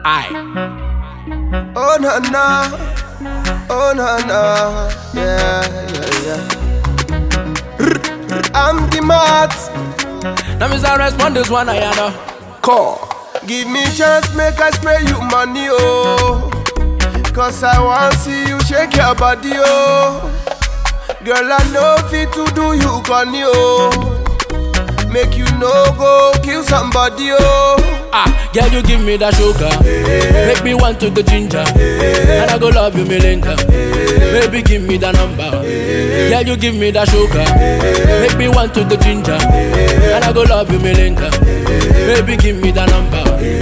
Aye. Oh na na, oh na na, yeah yeah yeah. I'm the mat. Now me say respond this one I know. Call. Give me chance, make I spray you money, oh. Cause I want see you shake your body, oh. Girl, I know fit to do you corny, oh. Make you no go kill somebody, oh. Ah, girl, you give me that sugar. Make me want to go ginger. And I go love you, Melinda. Baby, give me that number. Girl, you give me that sugar. Make me want to go ginger. And I go love you, Melinda. Baby, give me that number.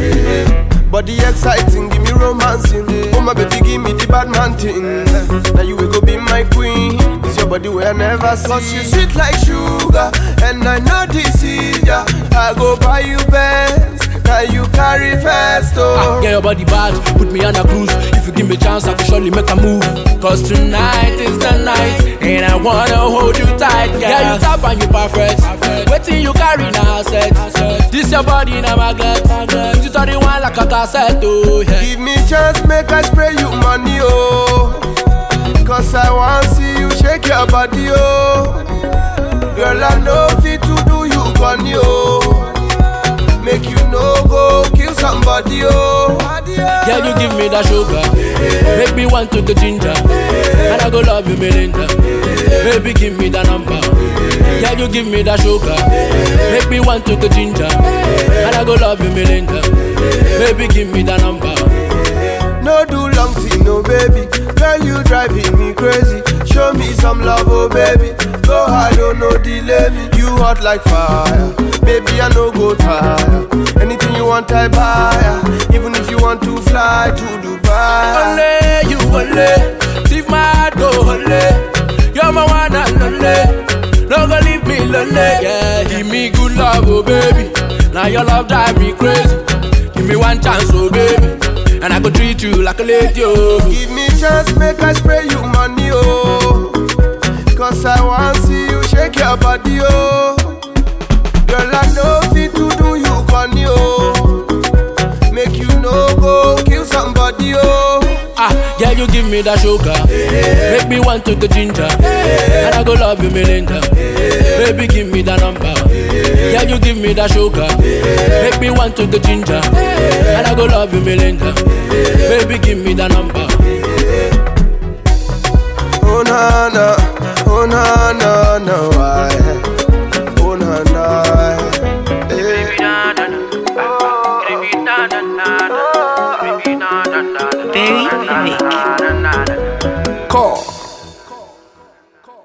Body exciting, give me romancing. Oh my baby, give me the bad man thing. Now you will go be my queen. It's your body where I never see. Cause you sweet like sugar, and I know this is ya. I go buy you best, now you carry fast Ah, oh. get your body bad, put me on a cruise. If you give me chance, I can surely make a move. Cause tonight is the night, and I wanna hold you tight, girl. Yeah, you tap and you perfect. Waiting you carry now, set. This your body in a magnet. You turn the one like a cassette, oh yeah. Give me chance, make I spray you money oh. Cause I want see you shake your body oh. Girl, I know fit to do you corny oh. Make you no go kill somebody oh. Yeah, you give me that sugar. Make me want to go ginger. And I go love you, Melinda. Baby, give me that number. Yeah, you give me that sugar. Make me want to go ginger. And I go love you, Melinda. Baby, give me that number. No do long thing, no baby. Girl, you driving me crazy. Show me some love, oh baby. Go hard, oh no delay me. You hot like fire, baby. I no go tire. Anything you want, I buy. Even if you want to fly to Dubai. Only you only. Leave my heart go only. You're my one and only. No go leave me lonely. Yeah, give me good love, oh baby. Now your love drive me crazy. Give me one chance, oh baby. And I go treat you like a lady, oh. Give me chance, make I spray you money, oh. Cause I want see you shake your body, oh. Girl, I know fit to do you corny, oh. Make you no go kill somebody, oh. Ah, yeah, you give me that sugar. Make me want to go ginger. And I go love you, Melinda. Baby, give me that number. Yeah, you give me that sugar. Make me want to go ginger. And I go love you, Melinda. Baby, give me that number. Oh na na, oh na na na, why? Oh na na, eh. Berry Mix. Call.